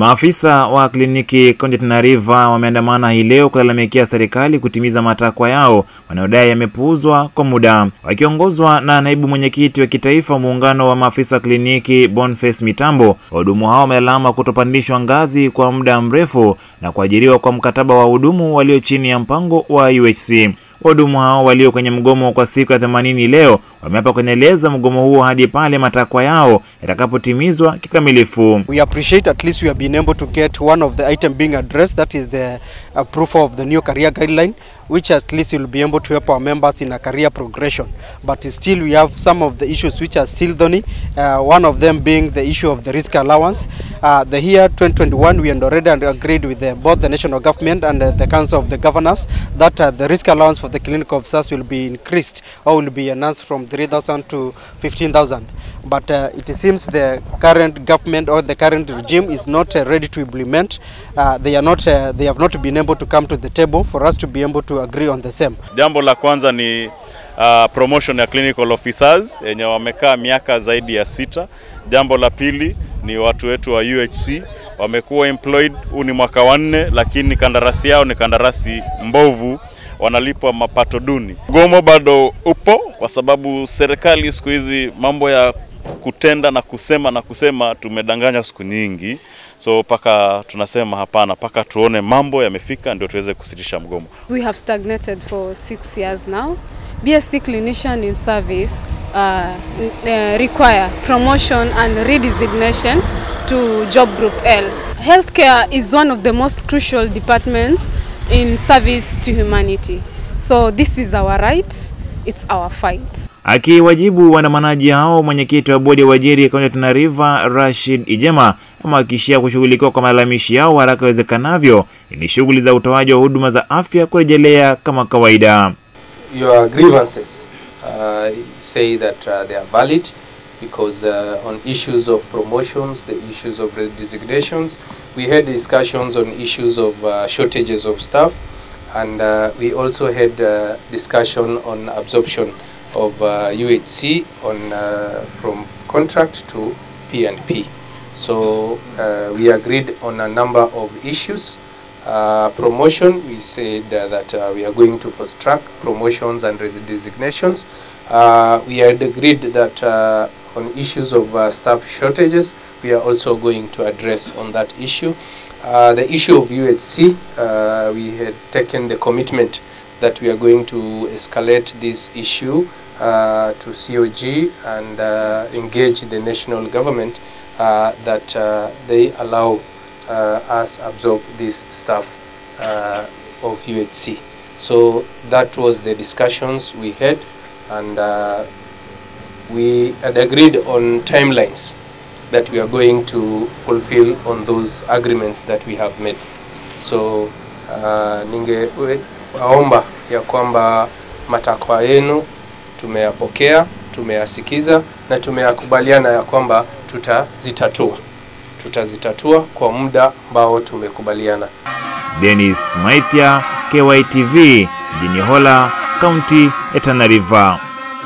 Maafisa wa kliniki kaunti ya Tana River wameandamana hii leo kulalamikia serikali kutimiza matakwa yao wanayodai yamepuuzwa kwa muda. Wakiongozwa na naibu mwenyekiti wa kitaifa muungano wa maafisa wa kliniki Boniface Mitambo, wahudumu hao wamelalama kutopandishwa ngazi kwa muda mrefu na kuajiriwa kwa mkataba wa wahudumu walio chini ya mpango wa UHC. Wahudumu hao walio kwenye mgomo kwa siku ya themanini leo wameapa kuendeleza mgomo huo hadi pale matakwa yao yatakapotimizwa kikamilifu. We appreciate at least we have been able to get one of the item being addressed that is the uh, proof of the new career guideline which at least will be able to help our members in a career progression but still we have some of the issues which are still thorny uh, one of them being the issue of the risk allowance uh, the year 2021 we had already agreed with the, both the national government and uh, the council of the governors that uh, the risk allowance for the clinical officers will be increased or will be enhanced from 3000 to 15000 but uh, it seems the current government or the current regime is not uh, ready to implement uh, they are not uh, they have not been able to come to the table for us to be able to agree on the same Jambo la kwanza ni uh, promotion ya clinical officers yenye wamekaa miaka zaidi ya sita. Jambo la pili ni watu wetu wa UHC wamekuwa employed, huu ni mwaka wa nne, lakini kandarasi yao ni kandarasi mbovu, wanalipwa mapato duni. Mgomo bado upo kwa sababu serikali siku hizi mambo ya kutenda na kusema na kusema, tumedanganya siku nyingi, so mpaka tunasema hapana, mpaka tuone mambo yamefika ndio tuweze kusitisha mgomo. We have stagnated for six years now. BSc clinician in service uh, uh, require promotion and redesignation to job group L. Healthcare is one of the most crucial departments in service to humanity. So this is our right, it's our fight. Akiwajibu waandamanaji hao, mwenyekiti wa bodi ya uajiri kaunti ya Tana River Rashid Ijema amehakikishia kushughulikiwa kwa malalamishi yao haraka iwezekanavyo ili shughuli za utoaji wa huduma za afya kurejelea kama kawaida. your grievances uh, say that uh, they are valid because uh, on issues of promotions, the issues of designations, we had discussions on issues of uh, shortages of staff, and uh, we also had uh, discussion on absorption of uh, UHC on uh, from contract to P&P. So uh, we agreed on a number of issues. Uh, promotion, we said uh, that uh, we are going to fast track promotions and res- designations. Uh, we had agreed that uh, on issues of uh, staff shortages, we are also going to address on that issue. Uh, the issue of UHC, uh, we had taken the commitment that we are going to escalate this issue uh, to COG and uh, engage the national government uh, that uh, they allow uh, us absorb this stuff uh, of UHC. So that was the discussions we had, and uh, we had agreed on timelines that we are going to fulfill on those agreements that we have made. So uh, ningewaomba ya kwamba matakwa yenu tumeyapokea, tumeyasikiza na tumeyakubaliana ya kwamba tutazitatua tutazitatua kwa muda ambao tumekubaliana. Dennis Maithia, KYTV, mjini Hola, kaunti ya Tana River.